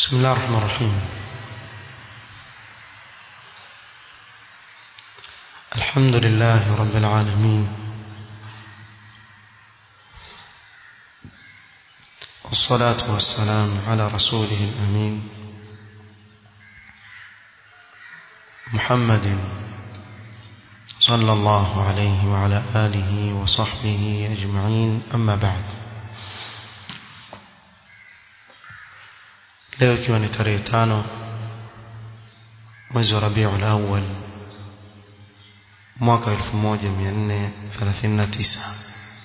بسم الله الرحمن الرحيم الحمد لله رب العالمين والصلاة والسلام على رسوله الأمين محمد صلى الله عليه وعلى آله وصحبه أجمعين أما بعد leo ikiwa ni tarehe tano mwezi wa Rabiul Awwal mwaka 1439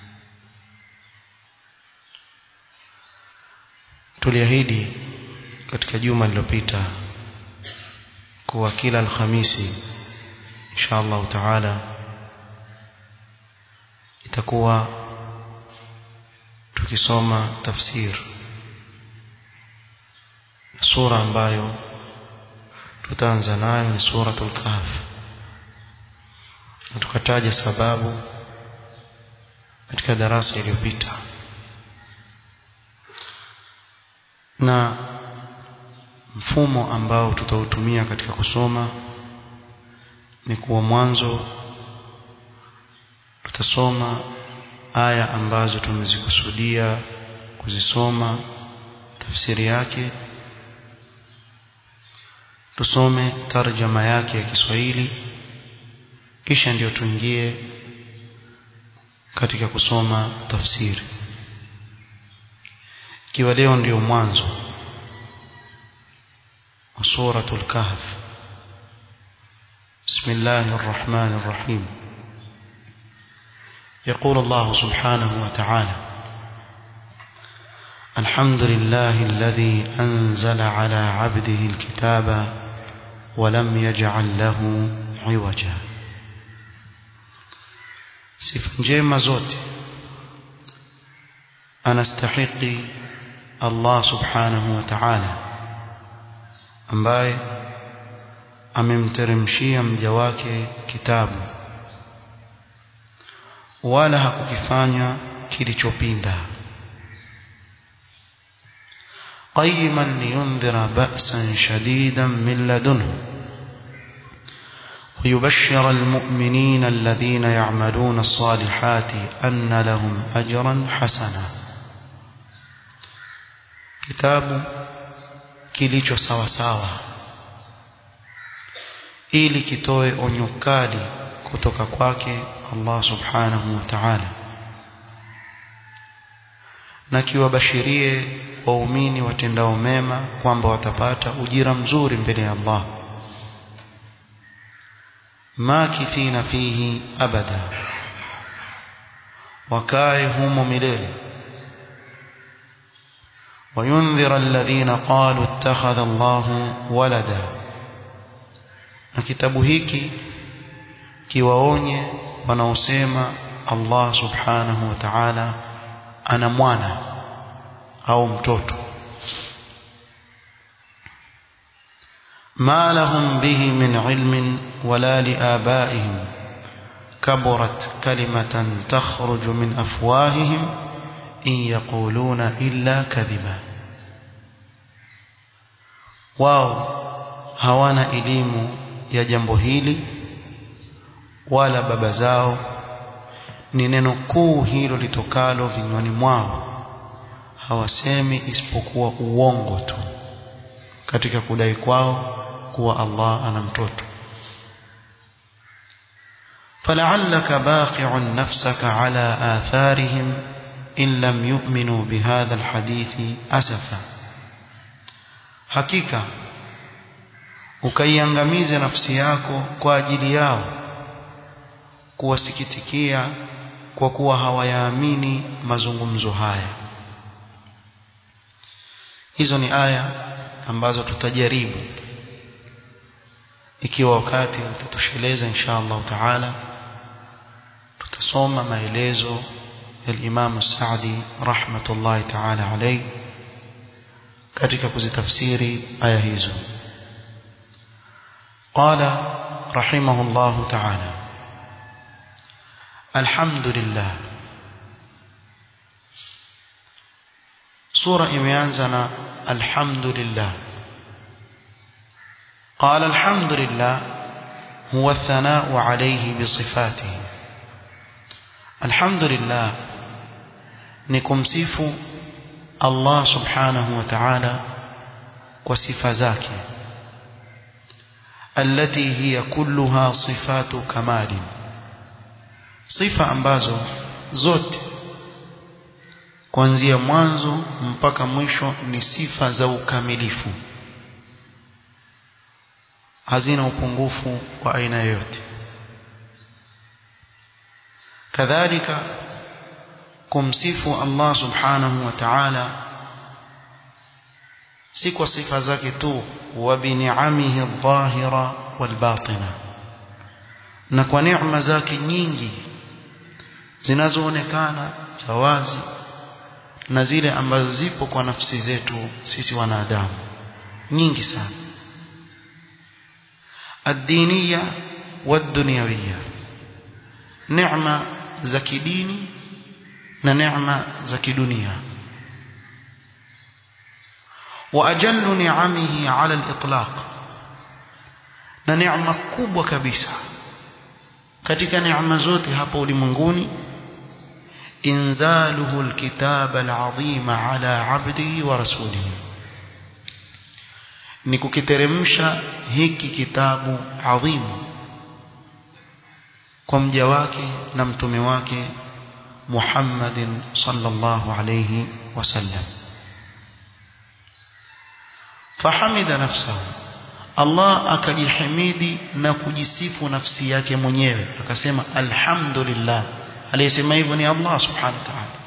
tuliahidi katika juma lililopita kuwa kila alhamisi insha Allah taala itakuwa tukisoma tafsir sura ambayo tutaanza nayo ni suratul kahf na tukataja sababu katika darasa iliyopita na mfumo ambao tutautumia katika kusoma ni kuwa mwanzo tutasoma aya ambazo tumezikusudia kuzisoma tafsiri yake tusome tarjama yake ya Kiswahili kisha ndio tuingie katika kusoma tafsiri ikiwa leo ndio mwanzo wa suratul kahf بسم الله الرحمن الرحيم يقول الله سبحانه وتعالى الحمد لله الذي أنزل على عبده الكتاب ولم يجعل له عوجا sifa njema zote anastahiki Allah subhanahu wa ta'ala ambaye amemteremshia mja wake kitabu wala hakukifanya kilichopinda قيما لينذر بأسا شديدا من لدنه ويبشر المؤمنين الذين يعملون الصالحات أن لهم أجرا حسنا كتاب kilicho sawa sawa ili kitoe onyo kali kutoka kwake Allah subhanahu wa ta'ala na kiwabashirie waumini watendao mema kwamba watapata ujira mzuri mbele ya Allah makithina fihi abada wakae humo milele وينذر الذين قالوا اتخذ الله ولدا na kitabu hiki kiwaonye wanaosema Allah subhanahu wa ta'ala ana mwana au mtoto ما لهم به من علم ولا لآبائهم كبرت كلمة تخرج من أفواههم إن يقولون إلا كذبا واو hawana elimu ya jambo hili wala baba zao ni neno kuu hilo litokalo vinywani mwao hawasemi isipokuwa uongo tu katika kudai kwao kuwa Allah ana mtoto فلعلك باخع نفسك على آثارهم إن لم يؤمنوا بهذا الحديث أسفا حقيقة ukaiangamize nafsi yako kwa ajili yao kuwasikitikia kwa kuwa hawayaamini mazungumzo haya hizo ni aya ambazo tutajaribu ikiwa wakati utatosheleza insha Allah taala tutasoma maelezo ya Imam Saadi rahmatullahi taala alayhi katika kuzitafsiri aya hizo قال رحمه الله تعالى الحمد لله sura imeanza na alhamdulillah قال الحمد لله هو الثناء عليه بصفاته الحمد لله نكمسف الله سبحانه وتعالى وصفة ذاك التي هي كلها صفات كمال صفة ambazo zote kuanzia mwanzo mpaka mwisho ni sifa za ukamilifu hazina upungufu wa aina yoyote kadhalika kumsifu Allah subhanahu wa ta'ala si kwa sifa zake tu wa bi ni'amihi adh-dhahira wal batina na kwa neema zake nyingi zinazoonekana za wazi na zile ambazo zipo kwa nafsi zetu sisi wanadamu nyingi sana ad-diniya wad-dunyawiyya neema za kidini na neema za kidunia واجل نعمه على الاطلاق na neema kubwa kabisa katika neema zote hapa ulimwenguni inzaluhu alkitab alazim ala abdihi wa rasulihi ni kukiteremsha hiki kitabu adhimu kwa mja wake na mtume wake Muhammadin sallallahu alayhi wasallam fahamida nafsahu Allah akajihimidi na kujisifu nafsi yake mwenyewe akasema alhamdulillah aliyesema hivyo ni Allah subhanahu wa ta'ala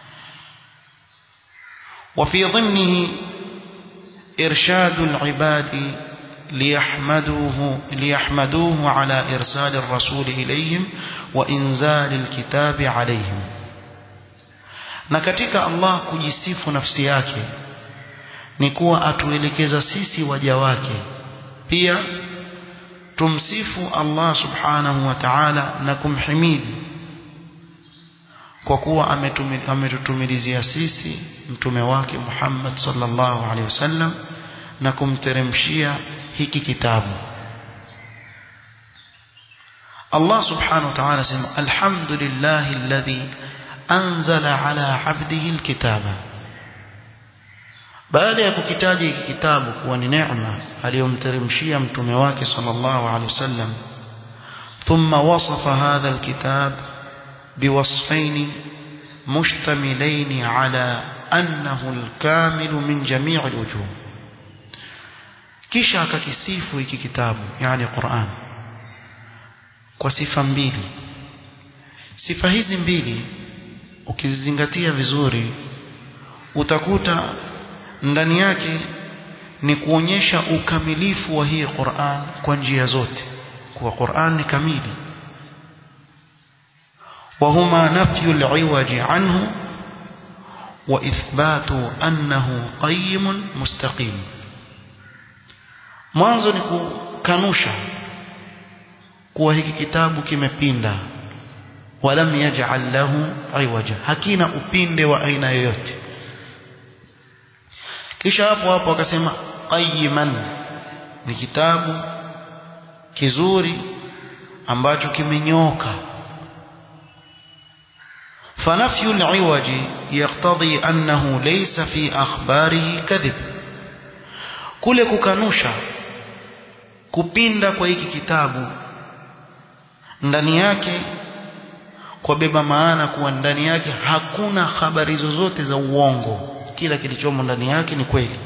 وفي ضمنه إرشاد العباد ليحمدوه ليحمدوه على إرسال الرسول إليهم وإنزال الكتاب عليهم na katika Allah kujisifu nafsi yake ni kuwa atuelekeza sisi waja wake pia tumsifu Allah subhanahu wa ta'ala na kumhimidi kwa kuwa ametutumilizia sisi mtume wake Muhammad sallallahu alaihi wasallam na kumteremshia hiki kitabu Allah subhanahu wa ta'ala sema alhamdulillahi alladhi anzala ala 'abdihi alkitaba baada ya kukitaja hiki kitabu kuwa ni neema aliyomteremshia mtume wake sallallahu alaihi wasallam thumma wasafa hadha alkitab biwasfaini mushtamilaini ala annahu alkamilu min jami' alwujuh kisha akakisifu hiki kitabu yani Qur'an kwa sifa mbili sifa hizi mbili ukizizingatia vizuri utakuta ndani yake ni kuonyesha ukamilifu wa hii Qur'an kwa njia zote kwa Qur'an ni kamili وهما نفي العوج عنه وإثبات أنه قيم مستقيم mwanzo ni kukanusha kuwa hiki kitabu kimepinda walam yaj'al lahu iwaja hakina upinde wa aina yoyote kisha hapo hapo akasema qayyiman ni kitabu kizuri ambacho kimenyoka فنفي العوج يقتضي أنه ليس في أخباره كذب kule kukanusha kupinda kwa hiki kitabu ndani yake kwa beba maana kuwa ndani yake hakuna habari zozote za uongo kila kilichomo ndani yake ni kweli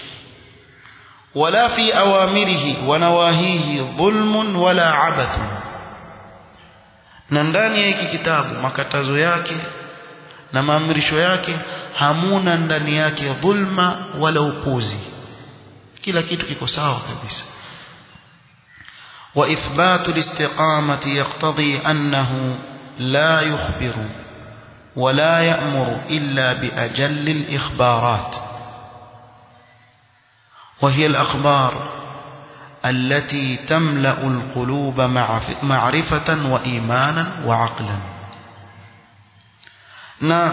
wala fi awamirihi wa nawahihi dhulmun wala abathun na ndani ya hiki kitabu makatazo yake na maamrisho yake hamuna ndani yake dhulma wala upuzi kila kitu kiko sawa kabisa وإثبات الاستقامة يقتضي أنه لا يخبر ولا يأمر إلا بأجل الإخبارات وهي الأخبار التي تملأ القلوب معرفة وإيمانا وعقلا na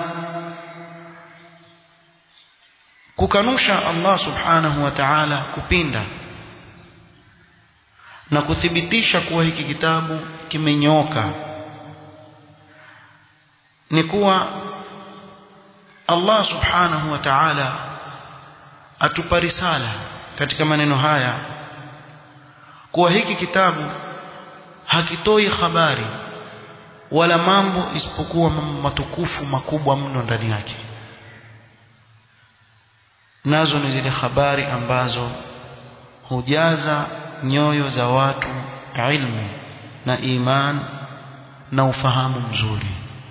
kukanusha Allah subhanahu wa ta'ala kupinda na kuthibitisha kuwa hiki kitabu kimenyoka ni kuwa Allah subhanahu wa ta'ala atupa risala katika maneno haya kuwa hiki kitabu hakitoi habari wala mambo isipokuwa mambo matukufu makubwa mno ndani yake nazo ni zile habari ambazo hujaza nyoyo za watu ilmu na iman na ufahamu mzuri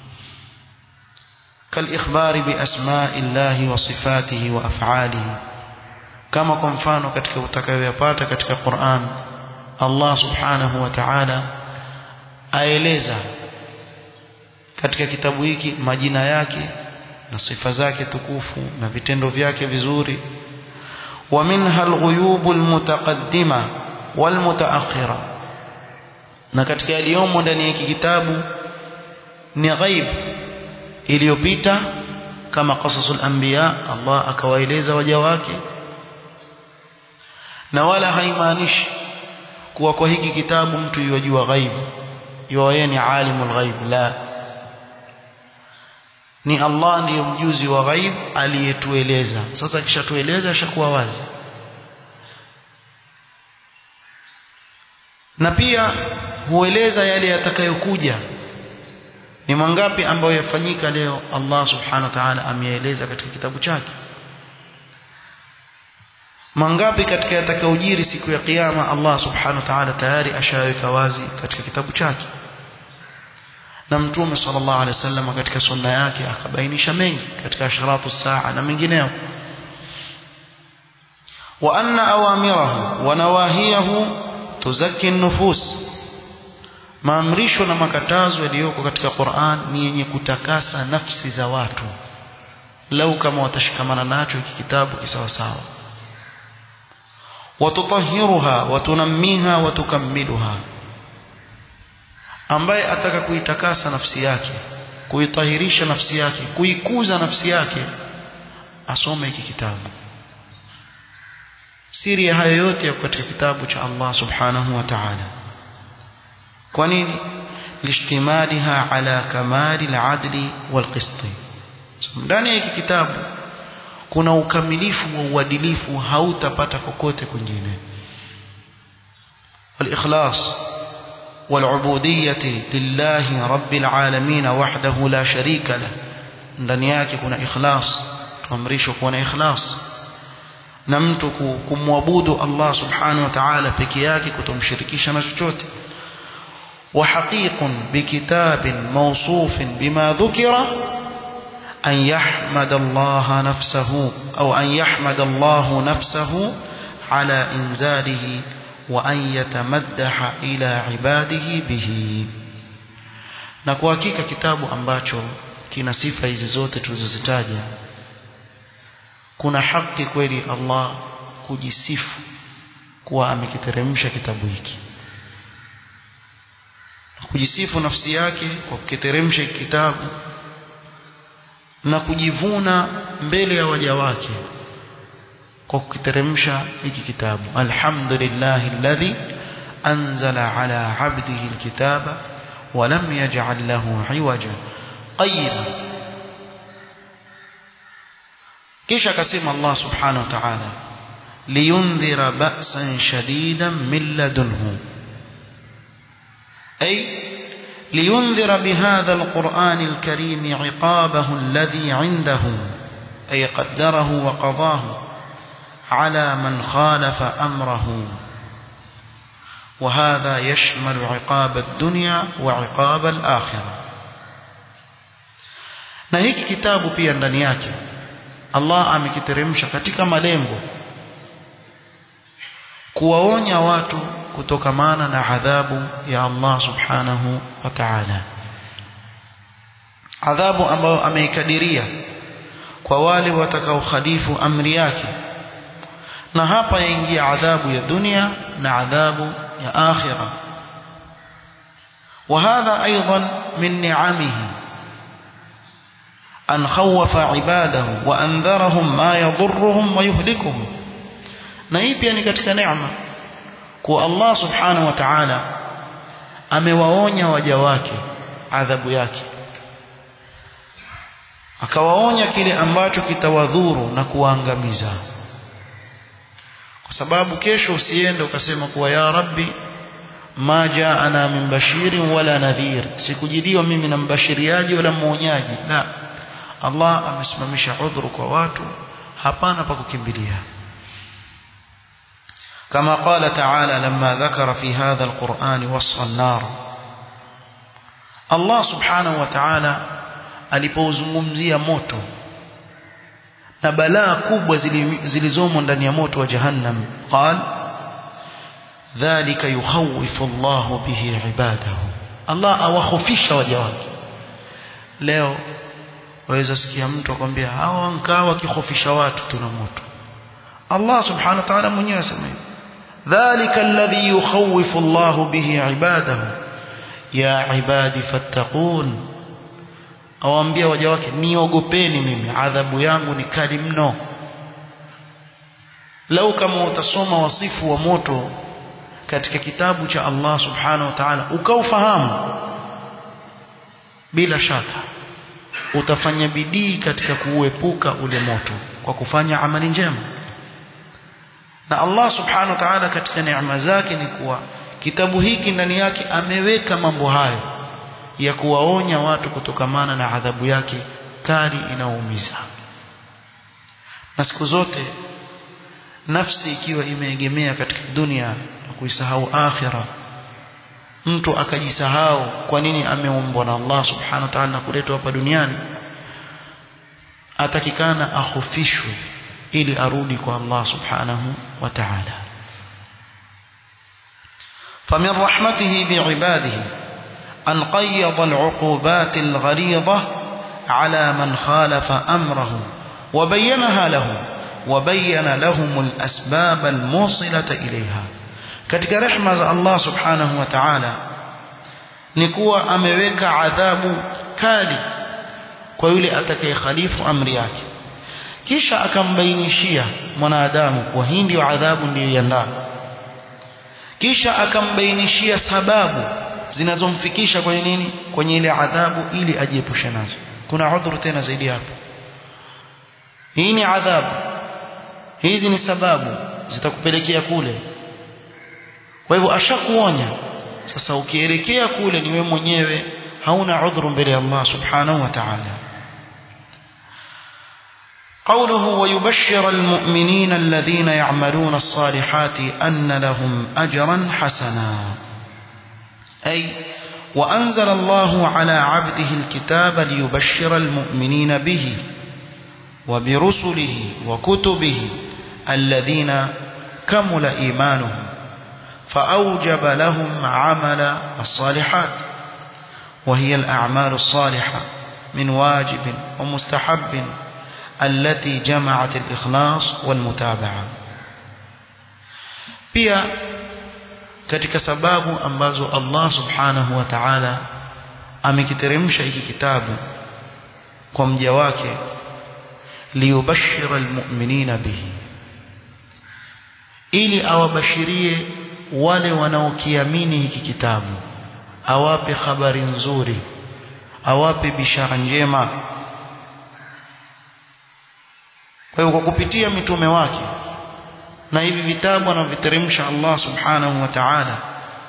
كالإخبار بأسماء الله وصفاته وأفعاله كما kwa mfano katika utakayoyapata katika Qur'an Allah subhanahu wa ta'ala aeleza katika kitabu hiki majina yake na sifa zake tukufu na vitendo vyake vizuri ومنها الغيوب المتقدمة والمتأخرة na katika yaliyomo ndani ya hiki kitabu ni ghaib iliyopita kama qasasul anbiya Allah akawaeleza waja wake na wala haimaanishi kuwa kwa hiki kitabu mtu yajua ghaib yeye ni alimul ghaib la ni Allah ndiye mjuzi wa ghaib aliyetueleza sasa kishatueleza ashakuwa wazi na pia hueleza yale yatakayokuja ni mangapi ambayo yafanyika leo Allah subhanahu wa ta'ala ameeleza katika kitabu chake mangapi katika yatakayojiri siku ya kiyama Allah subhanahu wa ta'ala tayari ashaweka wazi katika kitabu chake na mtume sallallahu alaihi wasallam katika sunna yake akabainisha mengi katika asharatu saa na mengineyo wa anna awamirahu wa nawahiyahu tuzakki nufus maamrisho na makatazo yaliyoko katika Qur'an ni yenye kutakasa nafsi za watu lau kama watashikamana nacho hiki kitabu kisawasawa watutahiruha watunammiha watukamiluha ambaye ataka kuitakasa nafsi yake kuitahirisha nafsi yake kuikuza nafsi yake asome hiki kitabu siri ya hayo yote yako katika kitabu cha Allah subhanahu wa ta'ala kwa nini lishtimaliha ala kamali al-adli wal-qisti ndani ya hiki kitabu kuna ukamilifu wa uadilifu hautapata kokote kwingine wal-ikhlas wal-ubudiyyah lillahi rabbil alamin wahdahu la sharika lah ndani yake kuna ikhlas tuamrishwa kuwa na ikhlas na mtu kumwabudu Allah subhanahu wa ta'ala peke yake kutomshirikisha na chochote وحقيق بكتاب موصوف بما ذكر أن يحمد الله نفسه أو أن يحمد الله نفسه على إنزاله وأن يتمدح إلى عباده به na kwa hakika kitabu ambacho kina sifa hizi zote tulizozitaja kuna haki kweli Allah kujisifu kuwa amekiteremsha kitabu hiki kujisifu nafsi yake kwa kukiteremsha kitabu na kujivuna mbele ya waja wake kwa kukiteremsha hiki kitabu alhamdulillahi alladhi anzala ala abdihi alkitaba wa lam yaj'al lahu iwaja qayyima kisha akasema Allah subhanahu wa ta'ala liyundhira ba'san shadidan min ladunhu أي لينذر بهذا القرآن الكريم عقابه الذي عنده أي قدره وقضاه على من خالف أمره وهذا يشمل عقاب الدنيا وعقاب الآخرة na hiki kitabu pia ndani yake Allah amekiteremsha katika malengo kuwaonya watu kutokamana na adhabu ya Allah subhanahu wa ta'ala adhabu ambayo ameikadiria kwa wale watakaokhalifu amri yake na hapa yaingia adhabu ya dunia na adhabu ya akhira وهذا أيضا من نعمه أن خوف عباده وأنذرهم ما يضرهم ويهلكهم na hii pia ni katika neema kwa Allah subhanahu wa ta'ala amewaonya waja wake adhabu yake akawaonya kile ambacho kitawadhuru na kuwaangamiza kwa sababu kesho usiende ukasema kuwa ya rabbi ma jaana min bashirin wala nadhir sikujiliwa mimi na mbashiriaji wala mwonyaji la Allah amesimamisha udhuru kwa watu hapana pa kukimbilia كما قال تعالى لما ذكر في هذا القرآن وصف النار الله سبحانه وتعالى alipouzungumzia moto na balaa kubwa zilizomo ndani ya moto wa jahannam qal dhalika yukhawifu Allahu bihi ibadahu Allah awakhofisha waja wake leo waweza sikia mtu akwambia hawa nkaa wakikhofisha watu tuna moto Allah subhanahu wa ta'ala mwenyewe asema dhalika alladhi yukhawifu Allahu bihi ibadahu ya ibadi fattaqun awaambia waja wake niogopeni mimi adhabu yangu ni kali mno lau kama utasoma wasifu wa moto katika kitabu cha Allah subhanahu wa ta'ala ukaufahamu bila shaka utafanya bidii katika kuuepuka ule moto kwa kufanya amali njema na Allah subhanahu wa ta'ala katika neema zake ni kuwa kitabu hiki ndani yake ameweka mambo hayo ya kuwaonya watu kutokamana na adhabu yake kali inaoumiza na siku zote nafsi ikiwa imeegemea katika dunia na kuisahau akhira mtu akajisahau kwa nini ameumbwa na Allah subhanahu wa ta'ala na kuletwa hapa duniani atakikana ahofishwe ili arudi kwa Allah subhanahu wa ta'ala فمن رحمته بعباده أن قيض العقوبات الغليظة على من خالف أمره وبينها لهم وبين لهم الأسباب الموصلة إليها katika rehma za Allah subhanahu wa ta'ala ni kuwa ameweka adhabu kali kwa yule atakayekhalifu amri yake kisha akambainishia mwanadamu kuwa hii ndio adhabu ndiyoiandaa kisha akambainishia sababu zinazomfikisha kwenye nini kwenye ile adhabu ili ajiepushe nazo kuna udhuru tena zaidi hapo hii ni adhabu hizi ni sababu zitakupelekea kule kwa hivyo ashakuonya sasa ukielekea kule ni wewe mwenyewe hauna udhuru mbele ya Allah subhanahu wa ta'ala قوله ويبشر المؤمنين الذين يعملون الصالحات أن لهم أجرا حسنا أي وأنزل الله على عبده الكتاب ليبشر المؤمنين به وبرسله وكتبه الذين كمل إيمانهم فأوجب لهم عمل الصالحات وهي الأعمال الصالحة من واجب ومستحب التي جمعت الإخلاص والمتابعة pia katika sababu ambazo Allah subhanahu wa ta'ala amekiteremsha hiki kitabu kwa mja wake liyubashira almu'minina bihi ili awabashirie wale wanaokiamini hiki kitabu awape habari nzuri awape bishara njema kwa hiyo kwa kupitia mitume wake na hivi vitabu anaviteremsha Allah subhanahu wa ta'ala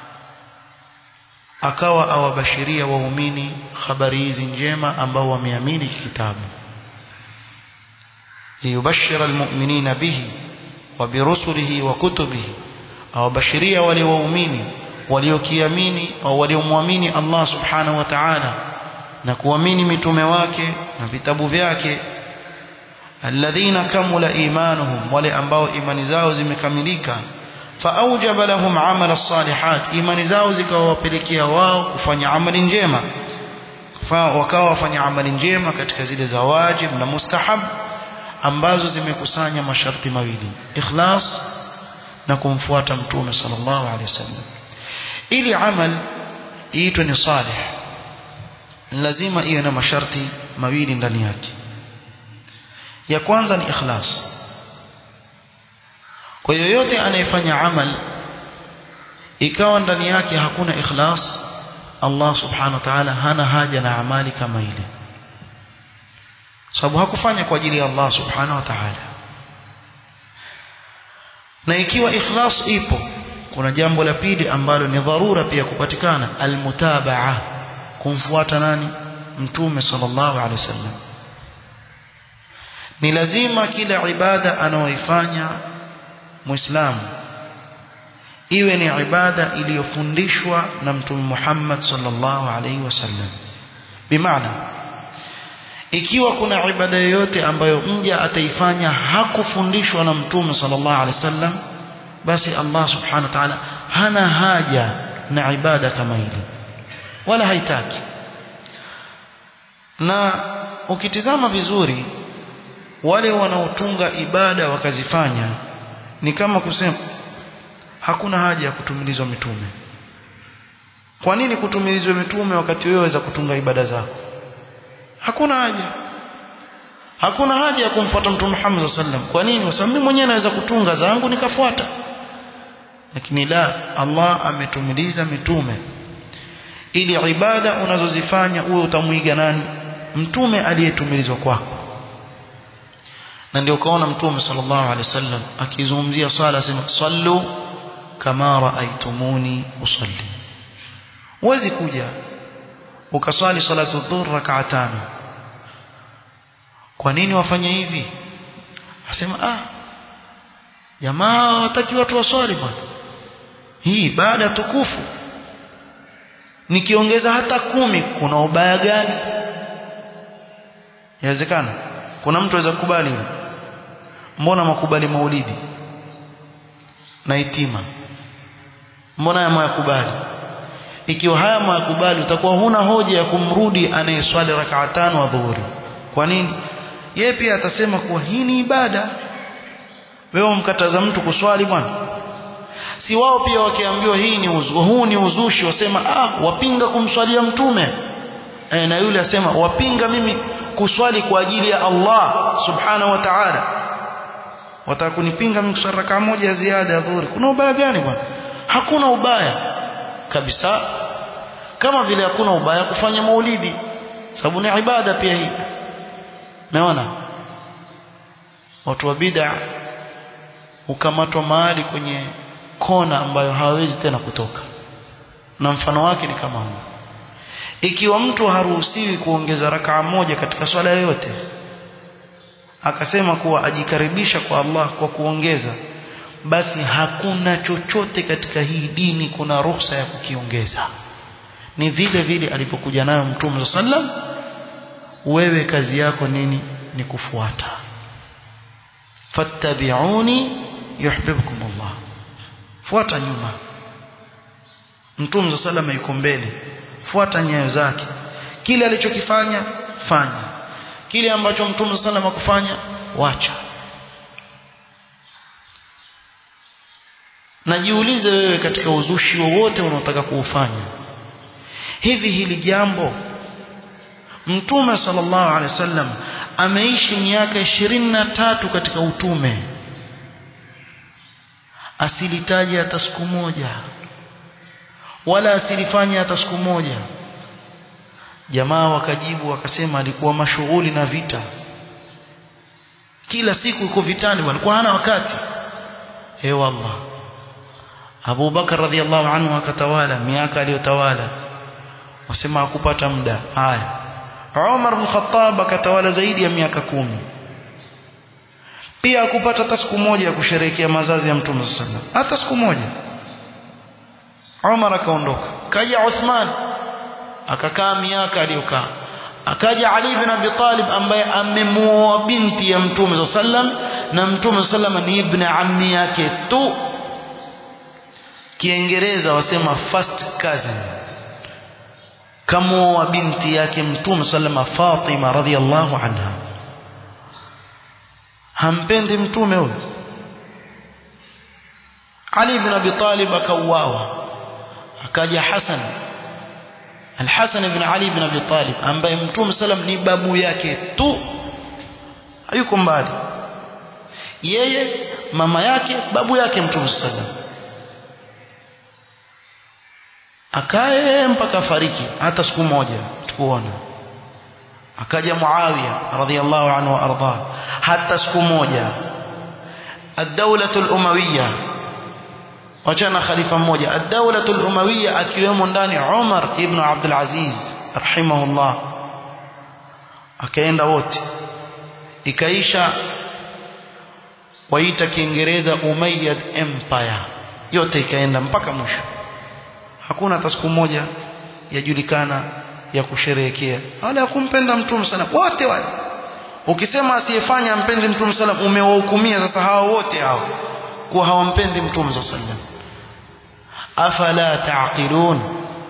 akawa awabashiria waumini habari hizi njema ambao wameamini kitabu liyubashira almu'minina bihi wa birusulihi wa kutubihi awabashiria wale waumini waliokiamini au waliomwamini Allah subhanahu wa ta'ala na kuamini mitume wake na vitabu vyake alladhina kamula imanuhum wale ambao imani zao zimekamilika faaujaba lahum amala salihat imani zao zikawapelekea wao kufanya amali njema wakawa wafanya amali njema katika zile za wajib na mustahab ambazo zimekusanya masharti mawili ikhlas na kumfuata mtume sallallahu alaihi wasallam ili amal iitwe ni salih lazima iwe na masharti mawili ndani yake ya kwanza ni ikhlas kwa yoyote anayefanya amal ikawa ndani yake hakuna ikhlas Allah subhanahu wa ta'ala hana haja na amali kama ile sababu hakufanya kwa ajili ya Allah subhanahu wa ta'ala na ikiwa ikhlas ipo kuna jambo la pili ambalo ni dharura pia kupatikana almutabaa kumfuata nani mtume sallallahu alaihi wasallam ni lazima kila ibada anaoifanya muislamu iwe ni ibada iliyofundishwa na mtume Muhammad sallallahu alaihi wasallam bimaana ikiwa kuna ibada yoyote ambayo mja ataifanya hakufundishwa na mtume sallallahu alaihi wasallam basi Allah subhanahu wa ta'ala hana haja na ibada kama ile wala haitaki na ukitizama vizuri wale wanaotunga ibada wakazifanya ni kama kusema hakuna haja ya kutumilizwa mitume kwa nini kutumilizwa mitume wakati wewe waweza kutunga ibada zako hakuna haja hakuna haja ya kumfuata mtume Muhammad sallam kwa nini kwa sababu mimi mwenyewe naweza kutunga zangu nikafuata lakini la Allah ametumiliza mitume ili ibada unazozifanya uwe utamuiga nani mtume aliyetumilizwa kwako na ndio kaona mtume sallallahu alaihi wasallam akizungumzia swala asema sallu kama raaitumuni usalli huwezi kuja ukaswali salatu dhuhr rak'a tano kwa nini wafanye hivi asema ah jamaa wataki watu waswali bwana hii baada tukufu nikiongeza hata kumi kuna ubaya gani yawezekana kuna mtu aweza kukubali mbona makubali maulidi na itima mbona haya mwayakubali ikiwa haya mwayakubali utakuwa huna hoja ya kumrudi anayeswali rakaa tano adhuhuri kwa nini yeye pia atasema kuwa hii ni ibada wewe umkataza mtu kuswali bwana si wao pia wakiambiwa hii ni uzu, huu ni uzushi wasema ah wapinga kumswalia mtume e, na yule asema wapinga mimi kuswali kwa ajili ya Allah subhanahu wa ta'ala wataka kunipinga mimi kuswali rakaa moja ya ziada ya dhuhuri kuna ubaya gani bwana hakuna ubaya kabisa kama vile hakuna ubaya kufanya maulidi sababu ni ibada pia hii naona watu wa bid'a ukamatwa mahali kwenye kona ambayo hawawezi tena kutoka na mfano wake ni kama huu ikiwa mtu haruhusiwi kuongeza rakaa moja katika swala yoyote akasema kuwa ajikaribisha kwa Allah kwa kuongeza basi hakuna chochote katika hii dini kuna ruhusa ya kukiongeza ni vile vile alipokuja nayo mtume sallam wewe kazi yako nini ni kufuata fattabi'uni yuhibbukum Allah fuata nyuma mtume sallam yuko mbele fuata nyayo zake kile alichokifanya fanya kile ambacho mtume sallam akufanya wacha najiulize wewe katika uzushi wowote unaotaka kuufanya hivi hili jambo mtume sallallahu alaihi wasallam ameishi miaka ishirini na tatu katika utume asilitaja hata siku moja wala asilifanya hata siku moja jamaa wakajibu wakasema alikuwa mashughuli na vita kila siku yuko vitani walikuwa hana wakati he wallah Abu Bakar radhiallahu anhu akatawala miaka aliyotawala wasema hakupata muda haya Umar bin Khattab akatawala zaidi ya miaka kumi pia hakupata hata siku moja ya kusherehekea mazazi ya Mtume sallallahu hata siku moja Umar akaondoka kaja Uthman akakaa miaka aliyokaa akaja Ali bin Abi Talib ambaye amemuoa binti ya Mtume sallam na Mtume sallam ni ibn ammi yake tu Kiingereza wasema first cousin kamuoa binti yake Mtume sallam Fatima radhiallahu anha hampendi mtume huyo Ali ibn Abi Talib akauawa akaja Hasan Al-Hasan ibn Ali ibn Abi Talib ambaye Mtume sallam ni babu yake tu hayuko mbali yeye mama yake babu yake Mtume sallam akae mpaka fariki hata siku moja tukuona akaja Muawiya radhiallahu anhu wa arda hata siku moja الدولة الأموية wachana khalifa mmoja ad-dawla al-umawiyya akiwemo ndani Umar ibn Abdul Aziz rahimahullah akaenda wote ikaisha waita kiingereza Umayyad Empire yote ikaenda mpaka mwisho hakuna hata siku moja yajulikana ya kusherehekea wala ya kumpenda mtume sana wote wale ukisema asiyefanya ampendi mtume sana umewahukumia sasa hao wote hao kuwa hawampendi mtume sallallahu alaihi wasallam afala taqilun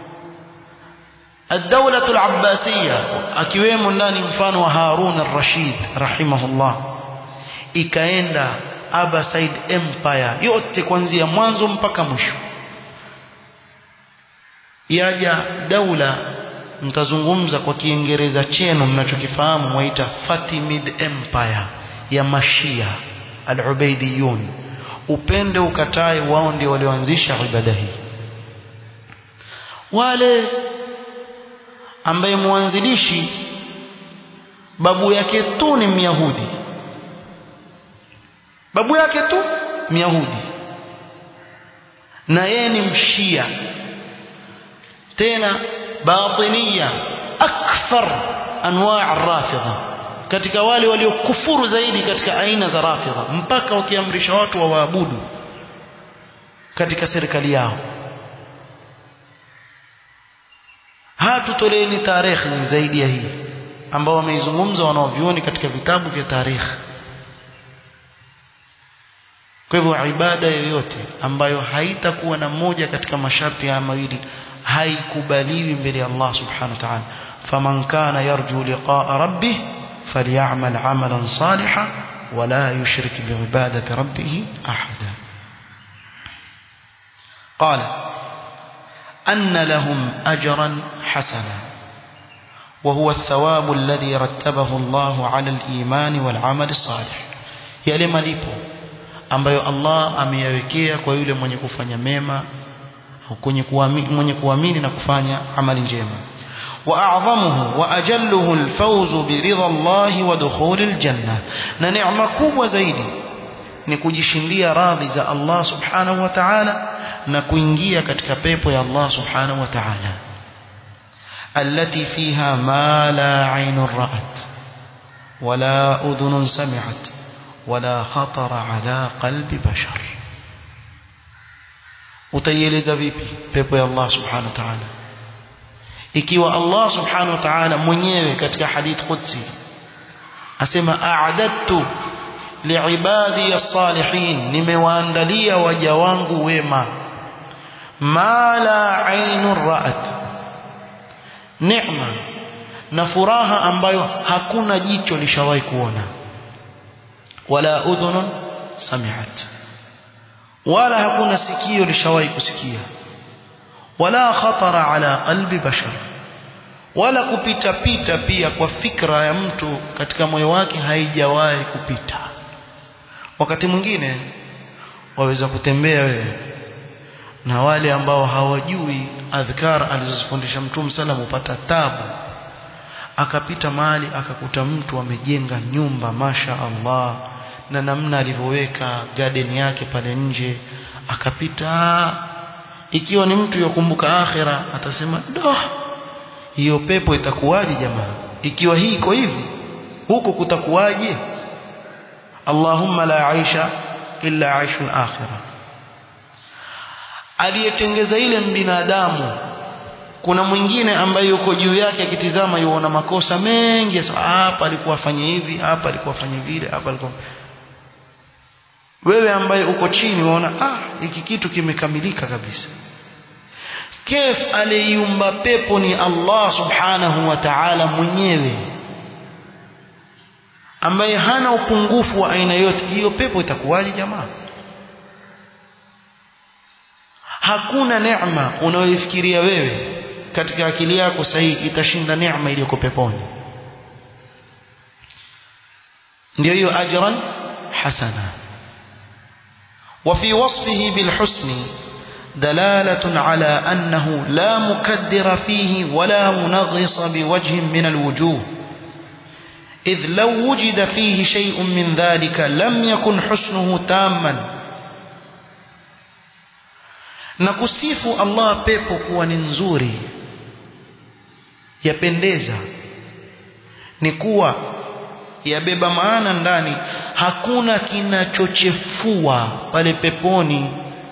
الدولة العباسية akiwemo ndani mfano wa Harun al-Rashid rahimahullah ikaenda Abbasid Empire yote kuanzia mwanzo mpaka mwisho yaja daula mtazungumza kwa kiingereza chenu mnachokifahamu mwaita Fatimid Empire ya Mashia al-Ubaidiyun upende ukatae wao ndio walioanzisha ibada hii wale ambaye mwanzilishi babu yake tu ni Myahudi babu yake tu Myahudi na yeye ni mshia tena batiniya akthar anwa' rafidha katika wale waliokufuru zaidi katika aina za rafidha mpaka wakiamrisha watu wawaabudu katika serikali yao hatutoleeni tarehe zaidi ya hii ambao wameizungumza wanaovioni katika vitabu vya tarehe kwa hivyo ibada yoyote ambayo haitakuwa na moja katika masharti haya mawili haikubaliwi mbele ya Allah subhanahu wa ta'ala faman kana yarju liqa'a rabbih falyamal 'amalan salihan wala yushrik bi'ibadati rabbih ahada qala أن لهم أجرا حسنا وهو الثواب الذي رتبه الله على الإيمان والعمل الصالح yale malipo ambayo Allah ameyawekea kwa yule mwenye kufanya mema kwenye kuamini mwenye kuamini na kufanya amali njema واعظمه واجله الفوز برضا الله ودخول الجنه na neema kubwa zaidi ni kujishindia radhi za Allah subhanahu wa ta'ala na kuingia katika pepo ya Allah subhanahu wa ta'ala التي فيها ما لا عين رأت ولا أذن سمعت ولا خطر على قلب بشر utaieleza vipi pepo ya Allah subhanahu wa ta'ala ikiwa Allah subhanahu wa ta'ala mwenyewe katika hadith qudsi asema a'adadtu liibadi as-salihin nimewaandalia waja wangu wema ma la ainun ra'at neema na furaha ambayo hakuna jicho lishawahi kuona wala udhunun sami'at wala hakuna sikio lishawahi kusikia wala khatara ala qalbi bashar wala kupita pita pia kwa fikra ya mtu katika moyo wake haijawahi kupita wakati mwingine waweza kutembea wewe na wale ambao hawajui adhkar alizofundisha mtume sallam upata tabu akapita mahali akakuta mtu amejenga nyumba masha Allah na namna alivyoweka garden yake pale nje akapita ikiwa ni mtu yokumbuka akhira atasema doh hiyo pepo itakuwaje jamaa ikiwa hii iko hivi huko kutakuwaje Allahumma la aisha illa aishul akhirah aliyetengeza ile binadamu kuna mwingine ambaye yuko juu yake akitizama yuona makosa mengi hapa alikuwa afanye hivi hapa alikuwa afanye vile hapa alikuwa wewe ambaye uko chini unaona ah hiki kitu kimekamilika kabisa kef aliumba pepo ni Allah subhanahu wa ta'ala mwenyewe ambaye hana upungufu wa aina yote hiyo pepo itakuwaje jamaa hakuna neema unayoifikiria wewe katika akili yako sahihi itashinda neema iliyoko peponi ndio hiyo ajran hasana وفي وصفه بالحسن دلالة على أنه لا مكدر فيه ولا منغص بوجه من الوجوه إذ لو وجد فيه شيء من ذلك لم يكن حسنه تاما نكسيف الله pepo kuwa ni nzuri yapendeza ni kuwa yabeba maana ndani hakuna kinachochefua pale peponi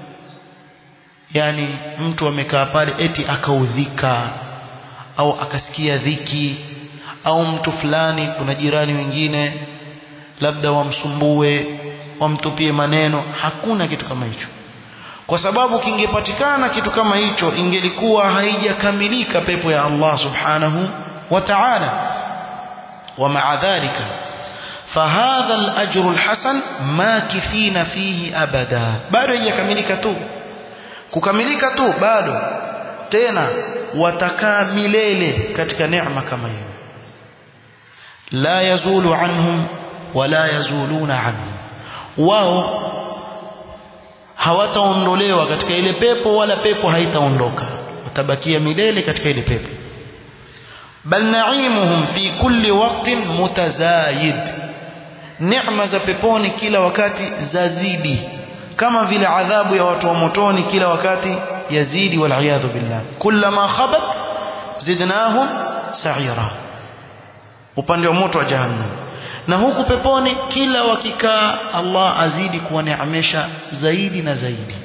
yani mtu amekaa pale eti akaudhika au akasikia dhiki au mtu fulani kuna jirani wengine labda wamsumbue wamtupie maneno hakuna kitu kama hicho kwa sababu kingepatikana kitu kama hicho ingelikuwa haijakamilika pepo ya Allah subhanahu wa ta'ala ومع ذلك فهذا الأجر الحسن ماكثين فيه أبدا bado haijakamilika tu kukamilika tu bado tena watakaa milele katika neema kama hiyo la yazulu anhum wala yazuluna anhum wao hawataondolewa katika ile pepo wala pepo haitaondoka watabakia milele katika ile pepo bal naimuhum fi kulli waqtin mutazayid neema za peponi kila wakati zazidi kama vile adhabu ya watu wa motoni kila wakati yazidi waliyadhu billah kullama khabat zidnahum sa'ira upande wa moto wa jahannam na huku peponi kila wakikaa Allah azidi kuwaneemesha zaidi na zaidi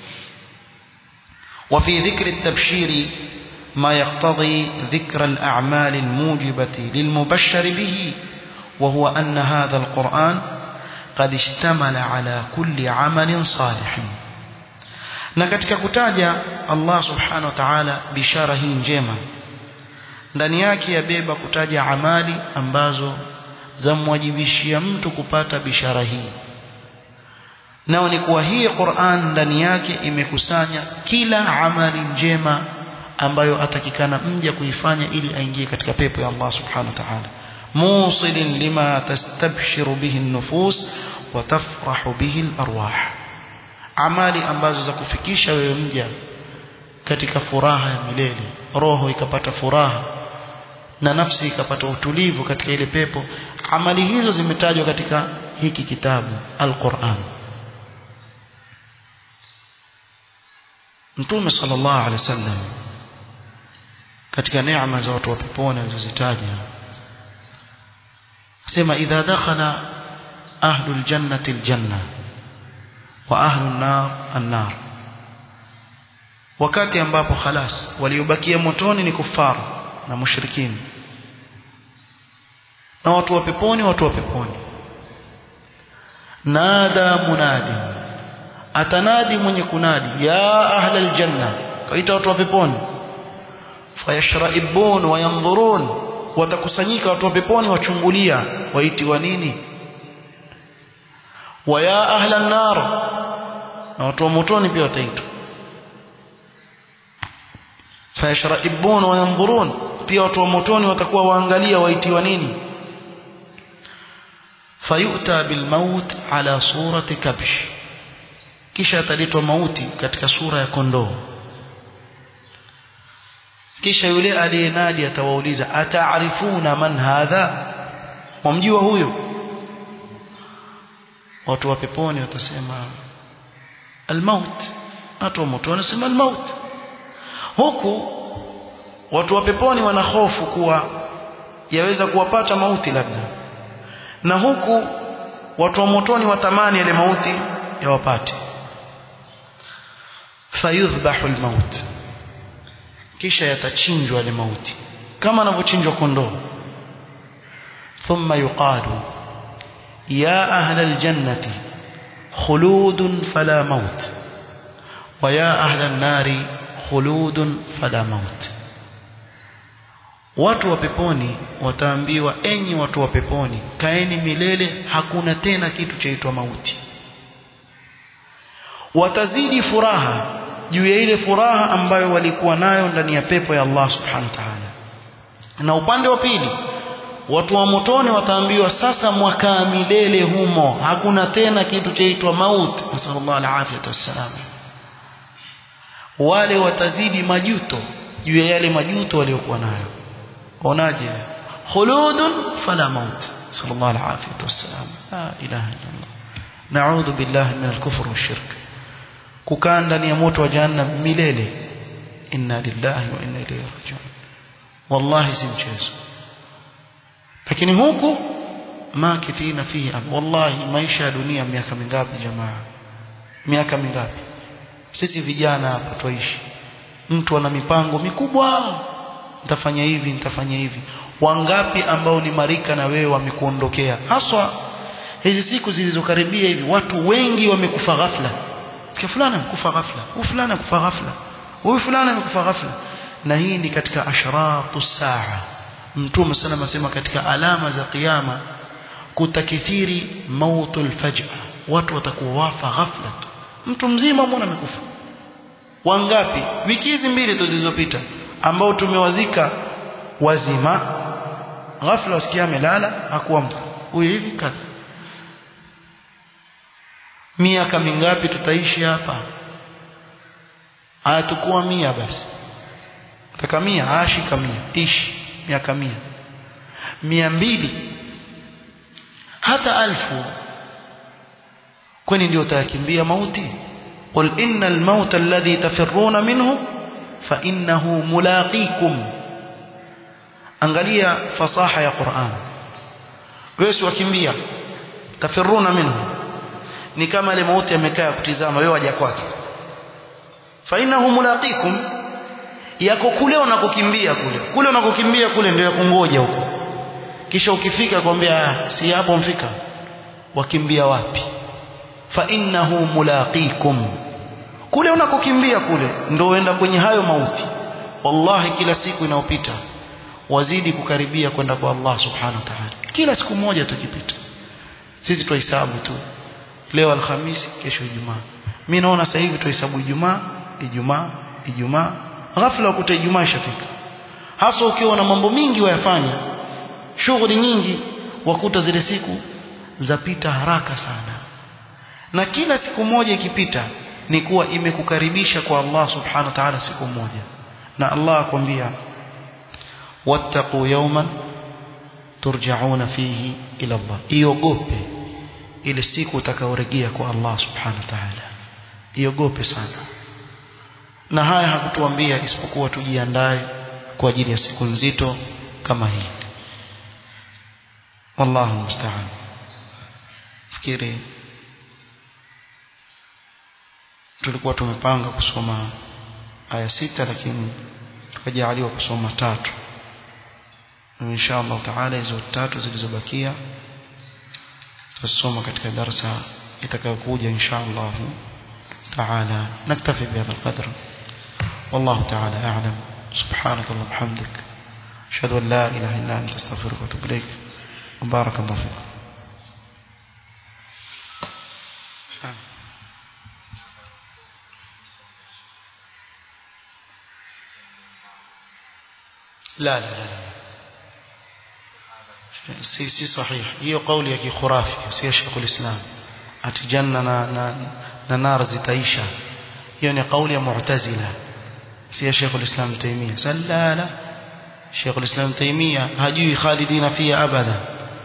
وفي ذكر التبشير ما يقتضي ذكر الأعمال الموجبة للمبشر به وهو أن هذا القرآن قد اشتمل على كل عمل صالح na katika kutaja Allah subhanahu wa ta'ala bishara hii njema ndani yake yabeba kutaja amali ambazo zamwajibishia mtu kupata bishara hii nao ni kuwa hii Qur'an ndani yake imekusanya kila amali njema ambayo atakikana mja kuifanya ili aingie katika pepo ya Allah subhanahu wa ta'ala musilin lima tastabshiru bihi an-nufus wa tafrahu bihi al-arwah amali ambazo za kufikisha wewe mja katika furaha ya milele roho ikapata furaha na nafsi ikapata utulivu katika ile pepo amali hizo zimetajwa katika hiki kitabu al-Qur'an Mtume sallallahu alaihi wasallam katika neema za watu wa peponi alizozitaja sema idha dakhala ahlul jannati aljanna wa ahlun nar an-nar wakati ambapo khalas waliobakia motoni ni kufaru na mushrikini na watu wa peponi watu wa peponi nada munadi atanadi mwenye kunadi ya ahla aljanna kaita watu wa peponi fayashraibun wayanzurun watakusanyika watu wa peponi wachungulia waitiwa nini wa ya ahla an-nar na watu wa motoni pia wataitwa fayashraibun wayanzurun pia watu wa motoni watakuwa waangalia waitiwa nini fayuta bilmaut ala surati kabsh kisha ataletwa mauti katika sura ya kondoo kisha yule aliyenadi atawauliza ataarifuna man hadha wamjua huyo watu wa peponi watasema almaut watu wa moto wanasema almaut huku watu wa peponi wana hofu kuwa yaweza kuwapata mauti labda na huku watu wa motoni watamani ile mauti yawapate fayudhbahu almaut kisha yatachinjwa ile mauti kama anavyochinjwa kondoo thumma yuqalu ya ahla aljannati khuludun fala maut wa ya ahla an-nari khuludun fala maut watu wa peponi wataambiwa enyi watu wa peponi kaeni milele hakuna tena kitu chaitwa mauti watazidi furaha juu ya ile furaha ambayo walikuwa nayo ndani ya pepo ya Allah subhanahu wa ta'ala na upande wa pili watu wa motoni wataambiwa sasa mwakaa milele humo hakuna tena kitu chaitwa mauti nasallallahu alaihi wasallam wale watazidi majuto juu ya yale majuto waliokuwa nayo onaje khuludun fala maut sallallahu alaihi wasallam la ilaha illallah na'udhu billahi min al-kufr wash-shirk kukaa ndani ya moto wa jahannam milele inna lillahi wa inna ilayhi raji'un wallahi si mchezo lakini huku makithina fihi wallahi maisha ya dunia miaka mingapi jamaa miaka mingapi sisi vijana hapa tuishi mtu ana mipango mikubwa nitafanya hivi nitafanya hivi wangapi ambao ni marika na wewe wamekuondokea haswa hizi siku zilizokaribia hivi watu wengi wamekufa ghafla kia fulani amekufa ghafla huyu fulani amekufa ghafla huyu fulani amekufa ghafla na hii ni katika ashratu saa mtume sana asema katika alama za kiyama kutakithiri mautul faj'a watu watakuwa wafa ghafla tu mtu mzima mbona amekufa wangapi wiki hizi mbili tu zilizopita ambao tumewazika wazima ghafla wasikia amelala hakuamka huyu hivi kadha miaka mingapi tutaishi hapa hayatakuwa mia basi taka mia ashika mia ishi miaka mia mia mbili hata alfu kwani ndio utayakimbia mauti qul innal mauta alladhi tafirruna minhu fa innahu mulaqikum angalia fasaha ya Qur'an wewe wakimbia tafirruna minhu ni kama ile mauti amekaa kutizama wewe waja kwake fa innahu mulaqikum yako kule unakokimbia kule kule unakokimbia kule ndio yakungoja huko kisha ukifika kwambia si hapo mfika wakimbia wapi fa innahu mulaqikum kule unakokimbia kule ndio uenda kwenye hayo mauti wallahi kila siku inayopita wazidi kukaribia kwenda kwa Allah subhanahu wa ta'ala kila siku moja tukipita sisi tuhesabu tu leo alhamisi kesho ijumaa mimi naona sasa hivi tuhesabu ijumaa ijumaa ijumaa ghafla ukuta ijumaa ishafika hasa ukiwa na mambo mingi wayafanya shughuli nyingi wakuta zile siku zapita haraka sana na kila siku moja ikipita ni kuwa imekukaribisha kwa Allah subhanahu wa ta'ala siku moja na Allah akwambia wattaqu yawman turja'una fihi ila Allah iogope ile siku utakaorejea kwa Allah subhanahu wa ta'ala iogope sana na haya hakutuambia isipokuwa tujiandae kwa ajili ya siku nzito kama hii wallahu musta'an fikiri tulikuwa tumepanga kusoma aya sita lakini tukajaliwa kusoma tatu insha Allah taala hizo tatu zilizobakia tutasoma katika darasa itakayokuja insha Allah taala naktafi bihadha alqadr والله تعالى أعلم سبحانك اللهم وبحمدك أشهد أن لا إله إلا أنت أستغفرك وأتوب إليك وبارك الله فيكم لا لا لا si si sahih hiyo kauli ya kikhurafi si Sheikh ulislam ati janna na, na, na nar zitaisha hiyo ni kauli ya mu'tazila si Sheikh ulislam Taimia sallala Sheikh ulislam Taimia hajui khalidina fiha abada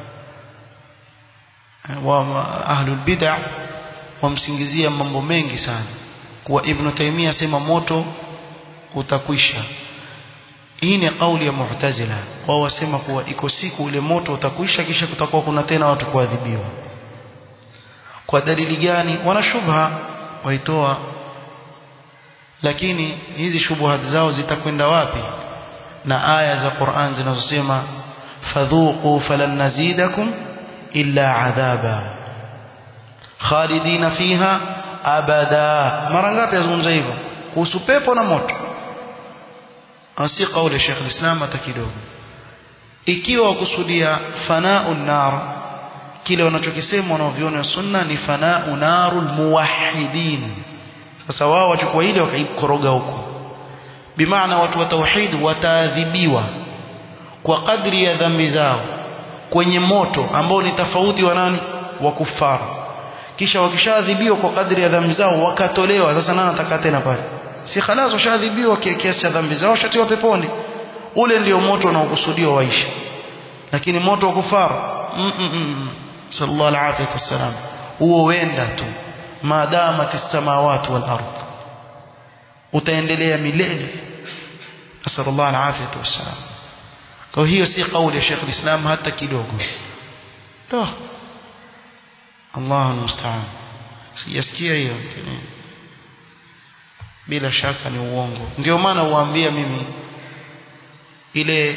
wa ahlul bid'ah wamsingizia mambo mengi sana kuwa Ibn Taimia sema moto utakwisha hii ni kauli ya mu'tazila wao wasema kuwa iko siku ule moto utakwisha kisha kutakuwa kuna tena watu kuadhibiwa kwa dalili gani wana shubha waitoa lakini hizi shubuhat zao zitakwenda wapi na aya za Qur'an zinazosema fadhuqu falan nazidakum illa adhaba khalidina fiha abada mara ngapi yazungumza hivyo kuhusu pepo na moto si kauli ya Sheikh al-Islam hata kidogo ikiwa wakusudia fanau nar kile wanachokisema wanaoviona sunna ni fanau narul muwahhidin sasa wao wachukua ile wakaikoroga huko bimaana watu wa tauhid wataadhibiwa kwa kadri ya dhambi zao kwenye moto ambao ni tofauti wa nani wa kufaru kisha wakishaadhibiwa kwa kadri ya dhambi zao wakatolewa sasa nani atakaa tena pale si khalas washadhibiwa kiasi cha dhambi zao washatiwa peponi ule ndio moto unaokusudiwa waishi lakini moto wa kufara mm -mm -mm. sallallahu alaihi wasallam huo wenda tu maadamat as-samawati wal ard utaendelea milele sallallahu alaihi wasallam kwa hiyo si kauli ya Sheikh al-Islam hata kidogo to Allahu musta'an sijasikia hiyo bila shaka ni uongo ndio maana uambia mimi ile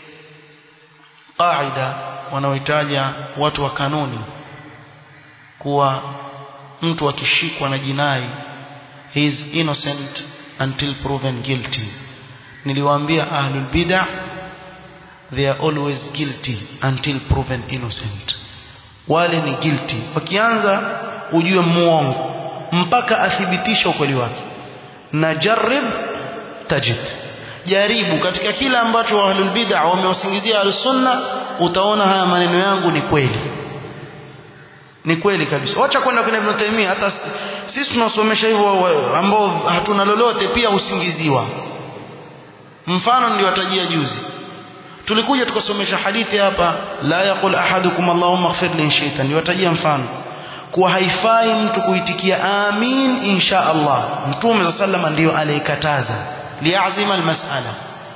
qaida wanaoitaja watu wa kanuni kuwa mtu akishikwa na jinai he is innocent until proven guilty niliwaambia ahlul bid'ah they are always guilty until proven innocent wale ni guilty wakianza ujue muongo mpaka athibitisha ukweli wake na jarib tajid jaribu katika kila ambacho ahlul bid'ah wamewasingizia al-sunna utaona haya maneno yangu ni kweli ni kweli kabisa wacha kwenda kwenye Ibn Taymiyyah hata sisi tunasomesha hivyo ambao hatuna lolote pia usingiziwa mfano niliwatajia juzi tulikuja tukasomesha hadithi hapa la yaqul ahadukum allahumma ighfir li shaytan niliwatajia mfano kuwa haifai mtu kuitikia amin insha Allah mtume sallama ndiyo aliyekataza liazima almas'ala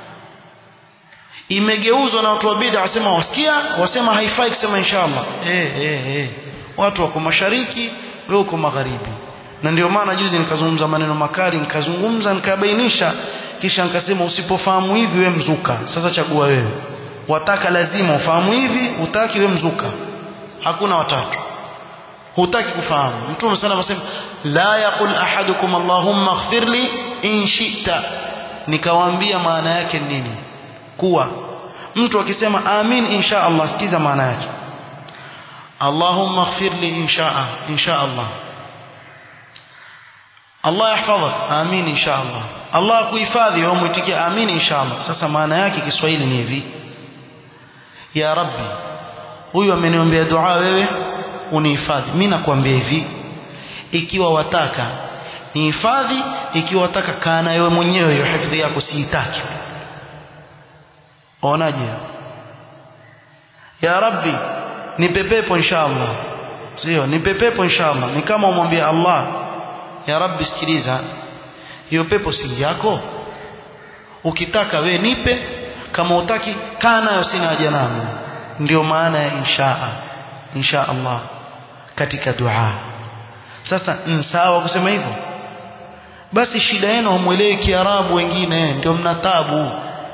imegeuzwa na watu wa bid'a wasema wasikia wasema haifai kusema insha Allah eh eh eh watu wako mashariki wewe uko magharibi na ndio maana juzi nikazungumza maneno makali nikazungumza nikabainisha kisha nikasema usipofahamu hivi we mzuka sasa chagua wewe wataka lazima ufahamu hivi utaki we mzuka hakuna watatu hutaki kufahamu mtume sana anasema la yaqul ahadukum allahumma ighfirli in shi'ta nikawaambia maana yake nini kuwa mtu akisema amin insha Allah sikiza maana yake اللهم اغفر لي إن شاء إن شاء الله الله يحفظك آمين إن شاء الله الله kuhifadhi au mwitikie amin insha Allah sasa maana yake Kiswahili ni hivi ya rabbi huyu ameniombea dua wewe unihifadhi mimi nakwambia hivi ikiwa wataka nihifadhi ikiwa wataka kaa na wewe mwenyewe hiyo hifadhi yako siitaki onaje ya rabbi nipe pepo inshallah sio nipe pepo inshallah ni kama umwambie Allah ya rabbi sikiliza hiyo pepo si yako ukitaka we nipe kama utaki kaa nayo sina haja nayo ndio maana ya inshaa insha Allah katika dua sasa sawa kusema hivyo basi shida yenu hamwelewi kiarabu wengine ndio mna tabu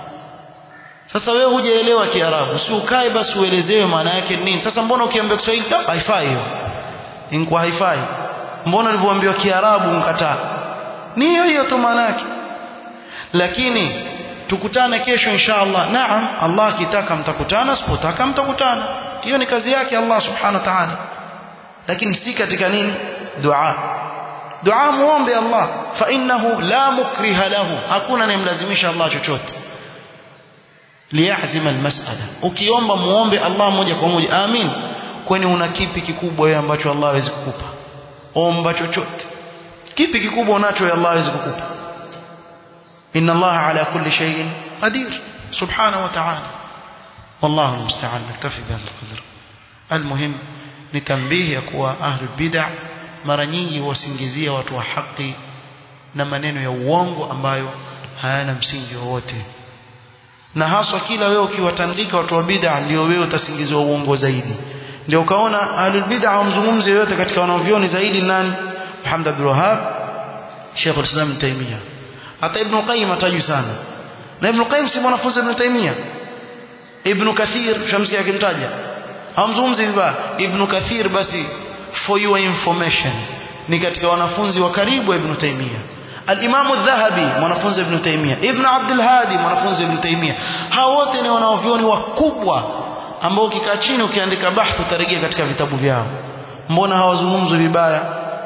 sasa wewe hujaelewa kiarabu si ukae basi uelezewe maana yake nini sasa mbona ukiambia Kiswahili haifai hiyo ingekuwa haifai mbona ulivyoambiwa kiarabu mkataa ni hiyo hiyo tu maana yake lakini tukutane kesho inshallah naam Allah akitaka mtakutana sipotaka mtakutana hiyo ni kazi yake Allah subhanahu wa ta'ala lakini si katika nini dua dua muombe Allah fa innahu la mukriha lahu hakuna anayemlazimisha Allah chochote liyazima almas'ala ukiomba muombe Allah moja kwa moja amin kwani una kipi kikubwa wewe ambacho Allah hawezi kukupa omba chochote kipi kikubwa unacho Allah hawezi kukupa inna Allah ala kulli shay'in qadir subhanahu wa ta'ala والله المستعان نكتفي بهذا القدر المهم نتنبيه ya kuwa ahli bid'ah mara nyingi wasingizia watu wa haki na maneno ya uongo ambayo hayana msingi wowote na haswa kila wewe ukiwatandika watu wa bid'a ndio wewe utasingiziwa uongo zaidi ndio ukaona ahlul bid'a wamzungumzie yote katika wanavyoni zaidi nani Muhammad Abdul Wahhab Sheikh al-Islam Taymiyyah hata Ibn Qayyim atajui sana na Ibn Qayyim si mwanafunzi Ibn Taymiyyah Ibn Kathir shamsi akimtaja hamzungumzi vibaya Ibn Kathir basi for your information ni katika wanafunzi wa karibu wa Ibn Taymiyyah الإمام الذهبي mwanafunzi Ibn Taymiyyah Ibn Abdul Hadi mwanafunzi Ibn Taymiyyah hao wote ni wanaovioni wakubwa ambao ukikaa chini ukiandika bahthu utarejea katika vitabu vyao mbona hawazungumzwi vibaya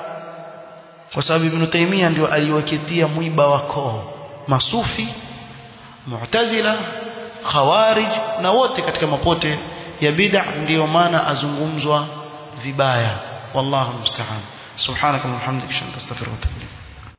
kwa sababu Ibn Taymiyyah ndio aliwaketia mwiba wa koo masufi mu'tazila khawarij na wote katika mapote ya bid'a ndio maana azungumzwa vibaya wallahu musta'an subhanaka wa bihamdika astaghfiruka wa atubu ilayk